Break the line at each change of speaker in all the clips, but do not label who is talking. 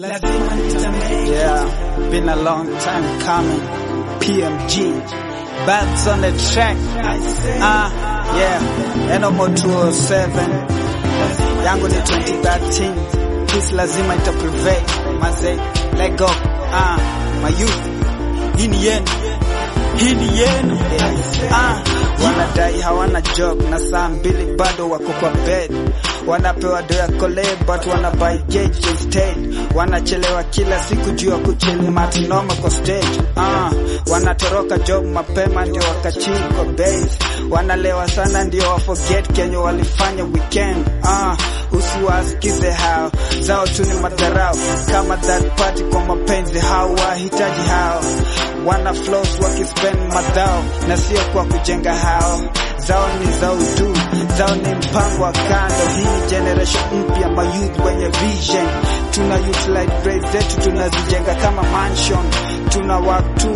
lazima nitamake.
Yeah, been a long time coming. PMG, bats on the track. Ah, yeah, Enomo 207. Yangu ni 2013. Peace lazima ita prevail. Maze, let go. Ah, my youth. Hii ni yenu. Hii ni yenu. Ah, wanadai hawana job na saa mbili bado wako kwa bed wanapewa do ya kole but wana buy gauge instead wanachelewa kila siku juu ya kuchili matinoma kwa stage uh, wanatoroka job mapema ndio wakachili kwa base wanalewa sana ndio wa forget kenye walifanya weekend uh, usiwasikize hao zao tu ni madharau kama that party kwa mapenzi hao wahitaji hao wana flows wakispend madhao na sio kwa kujenga hao zao ni za udu zao ni mpango wa kando hii ni generation mpya mayouth wenye vision tuna utilize brains zetu tunazijenga kama mansion tuna work 247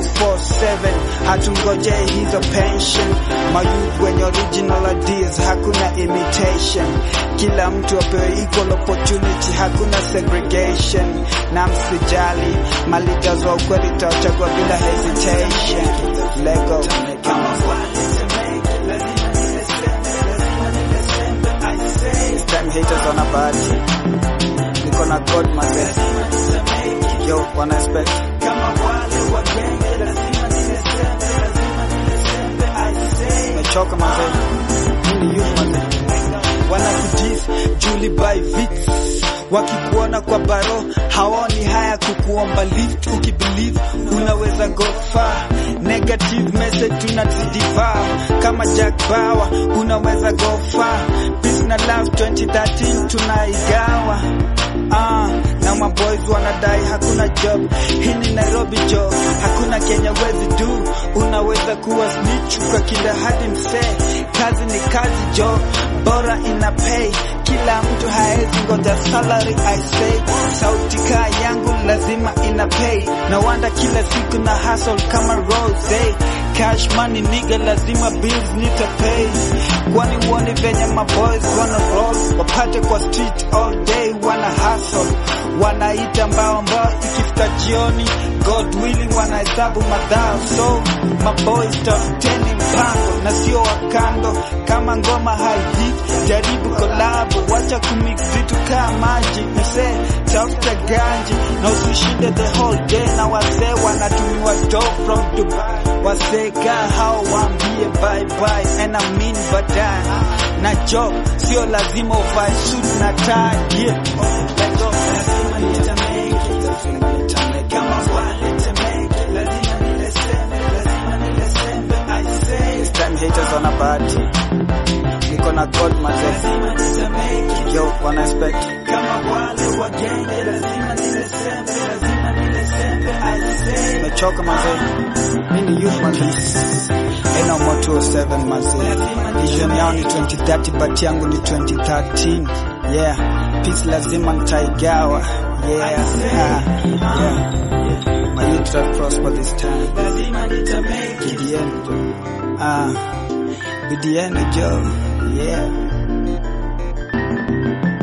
hatungojei hizo pension mayouth wenye original ideas hakuna imitation kila mtu apewe equal opportunity hakuna segregation na msijali malidas wa ukweli tawachagua bila hesitation lego
Kama wale tamake, lazima nilesembe, lazima nilesembe, I say.
This time haters wana bahati niko na god mazee
Lazima nitamake.
yo wana expect
Kama wale wagenge, lazima nilesembe, lazima nilesembe, I say.
mechoka mazee mimi ni youth mazee wanakudis juli by vits wakikuona kwa baro hawaoni haya kukuomba lift ukibelieve unaweza go far negative message tunazidiva kama Jack Bauer unaweza go far peace na love 2013 tunaigawa Ah, na maboys wanadai hakuna job. Hii ni Nairobi job, hakuna Kenya wezi do. Unaweza kuwa snitch kwa kila hadi msee. Kazi ni kazi job, bora ina pay. Kila mtu haezi ngoja salary I say. Sauti kaa yangu lazima ina pay. Na wanda kila siku na hustle kama Rose. Cash money nigga lazima bills nita pay. Kwani uone venye maboys wana roll wapate kwa street all day wana hustle wanaita mbao mbao ikifika jioni God willing wanahesabu madhao so maboys tafuteni mpango na sio wakando kama ngoma haihit jaribu kolabo wacha kumix vitu kaa maji msee tafuta ganji na usishinde the whole day na wasee wanatumiwa do from Dubai wasee kaa hao waambie bye bye and I mean baadaye na job sio lazima uvae suit na tie yeah. Let go.
Lazima nitamake. Kama wale tamake, lazima nilesembe, lazima nilesembe, I say.
This time haters wana bahati niko na god mazee
Lazima nitamake.
yo wana expect
Kama wale wagenge, lazima nilesembe, lazima nilesembe, I say.
mechoka mazee mimi ni youth mazee ena mo 207 mazee vision yao ni 2030 but yangu ni 2013 yeah peace lazima nitaigawa yeah ah, yeah my youth shall prosper this time
Lazima nitamake.
BDN ah BDN Joe yeah